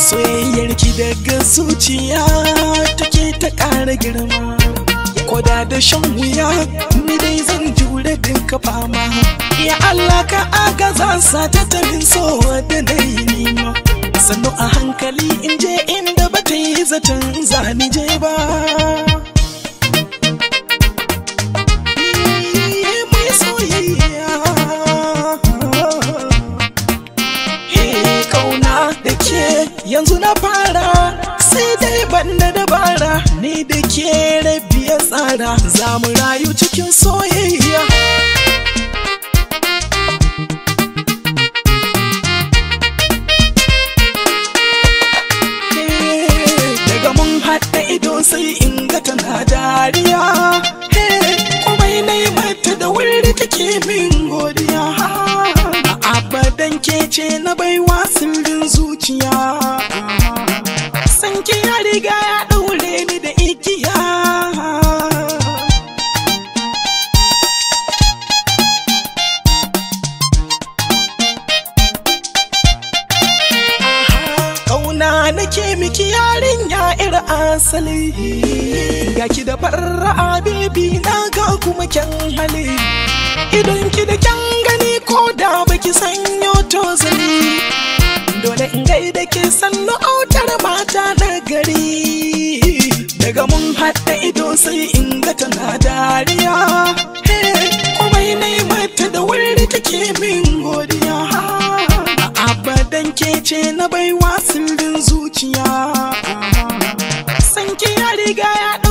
soyayyar ki daga zuciya take ta ƙara girma koda da shan wuya ni dai zan jure dinka fama ya Allah ka agaza sa ta tamin so da dai nima sannu a hankali in je inda ba ta yi zaton zani je ba mai soyayya kauna da ke yanzu na fara sai dai banda dabara ni da ke rabiya tsara za mu rayu cikin soyayya daga mun haɗa ido sai in ga tana dariya komai na yi mata da wuri take min godiya a abadan ke ce na baiwa sirrin zuciya sanki ya riga ya ɗaure ni da igiya Kauna nake miki yarinya ir asali Ga ki da farra bebi na ga kuma kyan hali Idan ki da kyan gani ko da baki sanyo tozali Dole in gaida ke sannu autar mata na gari Daga mun haɗa ido sai in ga tana dariya Komai na yi mata da wuri take min godiya abadan ke ce na baiwa sirrin zuciya sanki ya riga ya